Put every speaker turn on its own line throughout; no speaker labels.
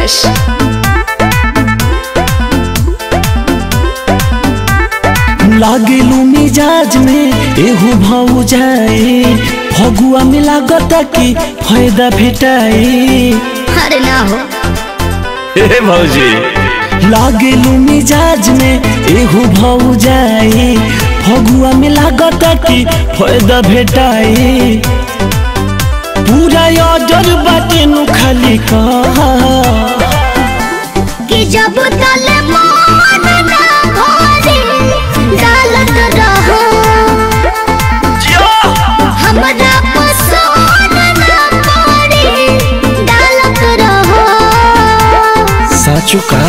Rakesh.
लागेलू मिजाज में एहू भाऊ जाए फगुआ में लागत कि फायदा भेटाए
अरे ना हो
हे भौजी
लागेलू मिजाज में एहू भाऊ जाए फगुआ में लागत कि फायदा भेटाए पूरा ऑर्डर बाटे नु खाली कहा
कि जब तल मन ना भरे डालत रहो हमरा पसंद ना पड़े डालत रहो
साचू का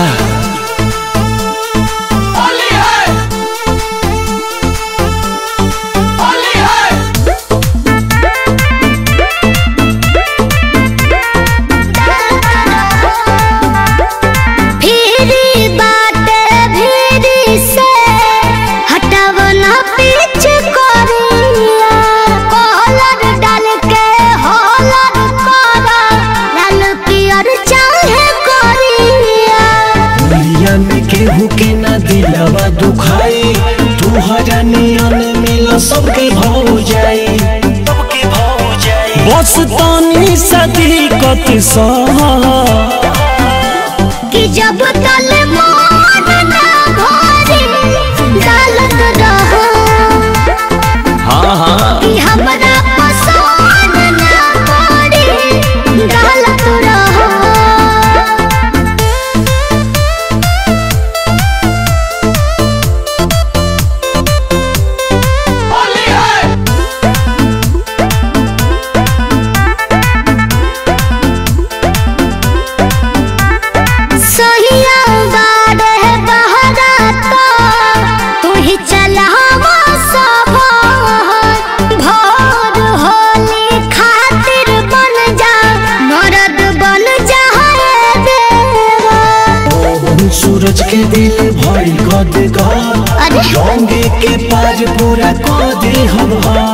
फिरी बाटे फिरी से हटावना पीछ करिया कॉलर डाल के हॉलर करा लाल पियर चाहे करिया
दुनिया में केहू के ना दिलवा दुखाई तुहरा नियन मिल सबके भाव जाई सबके भाव जाई बस तानी सदी कत सहा
कि जब तल मन ना भरे डालत रहो
हाँ हाँ
कि हमरा पसंद ना पड़े डालत रहो सहिया बाड़े बहरा तो तू ही चलावा सब भोर होली खातिर बन जा मरद बन जा रे देवा
सूरज के दिल भइल गद गद
अरे
डोंगे के पार पूरा को दे हम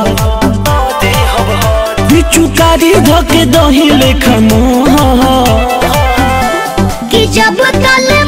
बिचुकारी धके दही लेखा मोहा
कि जब तल